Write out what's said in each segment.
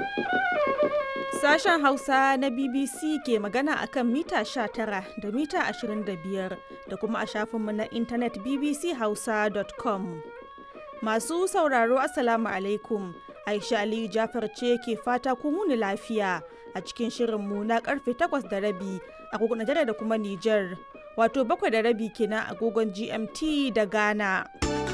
Sashen Hausa na BBC ke magana akan mita 19 da mita 25 da kuma a shafinmu na intanet bbchausa.com. Masu sauraro Assalamu alaikum. Aisha Aliyu Jafar ce ke fata kun wuni lafiya a cikin shirinmu na karfe 8 da rabi agogon Najeriya da kuma Nijar. Wato bakwai da rabi kenan agogon GMT da Ghana.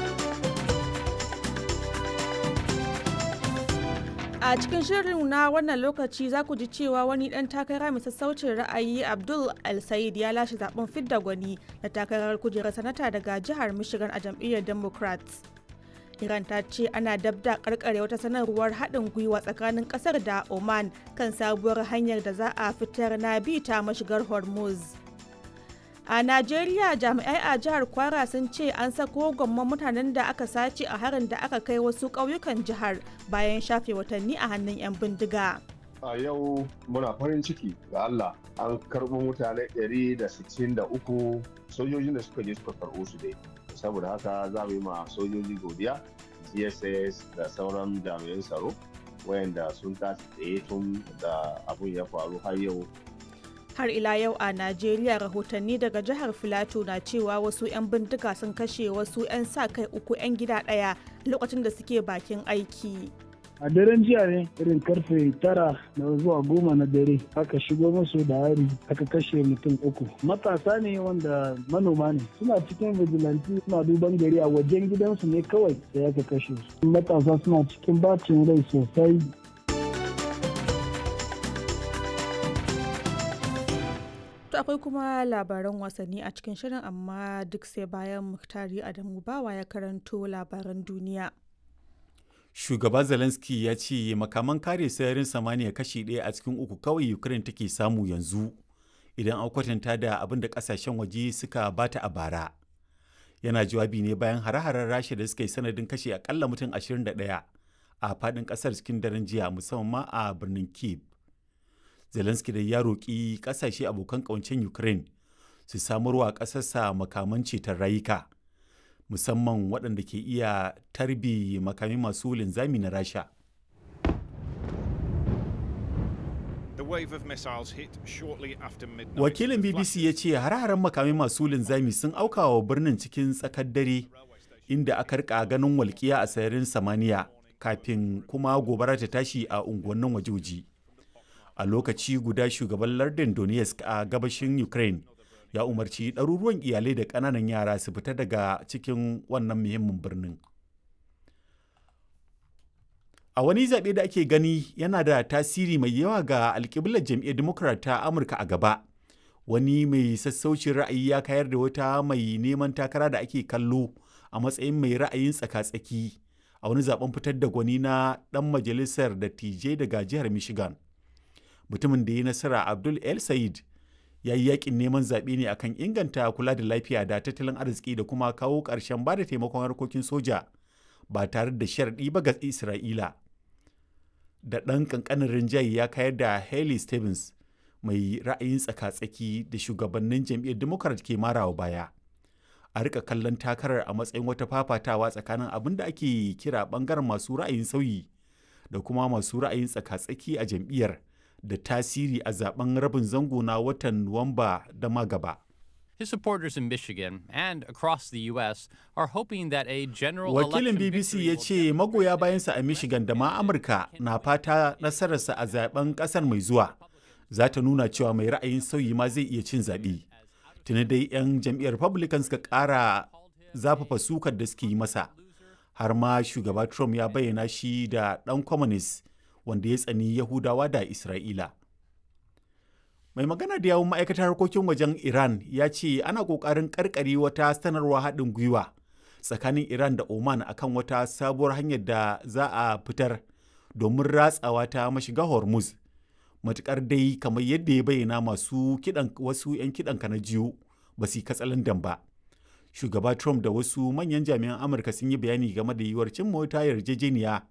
A cikin shirin na wannan lokaci za ku ji cewa wani ɗan takara mai sassaucin ra'ayi Abdul El Said ya lashe zaben fidda gwani na takarar kujerar sanata daga jihar Michigan a jam'iyyar Democrats. Iran ta ce ana dabda karkare wata sanarwar haɗin gwiwa tsakanin ƙasar da Oman kan sabuwar hanyar da za a fitar na bi ta mashigar Hormuz. A Najeriya jami'ai a jihar Kwara sun ce an sako gwamman mutanen da aka sace a harin da aka kai wasu ƙauyukan jihar bayan shafe watanni a hannun 'yan bindiga. A yau muna farin ciki ga Allah an karɓo mutane 163 sojojin da suka je suka karɓo su dai. Saboda haka za mu yi ma sojoji godiya, GSS da sauran jami'an tsaro wayanda sun tashi tsaye tun da abun ya faru har yau har ila yau a najeriya rahotanni daga jihar filato na cewa wasu 'yan bindiga sun kashe wasu 'yan sa kai uku 'yan gida ɗaya lokacin da suke bakin aiki a daren jiya ne irin karfe tara da zuwa goma na dare aka shigo musu da hari aka kashe mutum uku matasa ne wanda manoma ne suna cikin vigilante suna duban gari a wajen gidansu ne kawai da aka kashe su matasa suna cikin bacin rai sosai To akwai kuma labaran wasanni a cikin shirin amma duk sai bayan Muhtari Adamu Bawa ya karanto labaran duniya. Shugaba Zelensky ya ce makaman kare sararin samaniya kashi ɗaya a cikin uku kawai Ukraine take samu yanzu idan an kwatanta da abin da ƙasashen waje suka bata a bara. Yana jawabi ne bayan hare-haren Rasha da suka yi sanadin kashe akalla mutum 21 a faɗin ƙasar cikin daren jiya musamman ma a birnin Kyiv. zelensky da ya roƙi ƙasashe abokan ƙawancen ukraine su samarwa ƙasarsa makaman ceton rayuka musamman waɗanda ke iya tarbi makami masu linzami na rasha wakilin bbc ya ce hare-haren makami masu linzami sun auka wa birnin cikin tsakar dare inda aka rika ganin walƙiya a sararin samaniya kafin kuma gobara ta tashi a unguwannin wajoji. a lokaci guda shugaban lardin donetsk a gabashin ukraine ya umarci ɗaruruwan iyalai da ƙananan yara su fita daga cikin wannan muhimmin birnin a wani zaɓe da ake gani yana da tasiri mai yawa ga alƙiblar jam'iyyar democrat ta amurka a gaba wani mai sassaucin ra'ayi ya kayar da wata mai neman takara da ake kallo a matsayin mai ra'ayin tsaka-tsaki a wani zaben fitar da gwani na ɗan majalisar dattijai daga jihar michigan mutumin da ya nasara abdul el said ya yi yakin neman zaɓe ne akan inganta kula da lafiya da tattalin arziki da kuma kawo ƙarshen ba da taimakon harkokin soja ba tare da sharaɗi ba ga isra'ila da ɗan ƙanƙanin rinjaye ya kayar da haley stevens mai ra'ayin tsaka-tsaki da shugabannin jam'iyyar democrat ke marawa baya a rika kallon takarar a matsayin wata fafatawa tsakanin abin da ake kira ɓangaren masu ra'ayin sauyi da kuma masu ra'ayin tsaka-tsaki a jam'iyyar da tasiri a zaben rabin zango na watan Nuwamba da magaba. His supporters in Michigan and across the U.S. are hoping that a general Wakilin BBC ya ce magoya bayansa a Michigan da ma Amurka na fata nasararsa a zaben kasar mai zuwa za ta nuna cewa mai ra'ayin sauyi ma zai iya cin zaɓe. Tuni dai 'yan jam'iyyar Republican suka ƙara zafafa sukar da suke yi masa. Har ma shugaba Trump ya bayyana shi da ɗan communist wanda ya tsani Yahudawa da Isra'ila. Mai magana da yawun ma'aikatar harkokin wajen Iran ya ce ana ƙoƙarin ƙarƙare wata sanarwa haɗin gwiwa tsakanin Iran da Oman akan wata sabuwar hanyar da za a fitar domin ratsawa ta mashiga Hormuz. Matuƙar dai kamar yadda ya bayyana masu kiɗan wasu 'yan kiɗan na jiyo ba su yi katsalandan ba. Shugaba Trump da wasu manyan jami'an Amurka sun yi bayani game da yiwuwar cimma wata yarjejeniya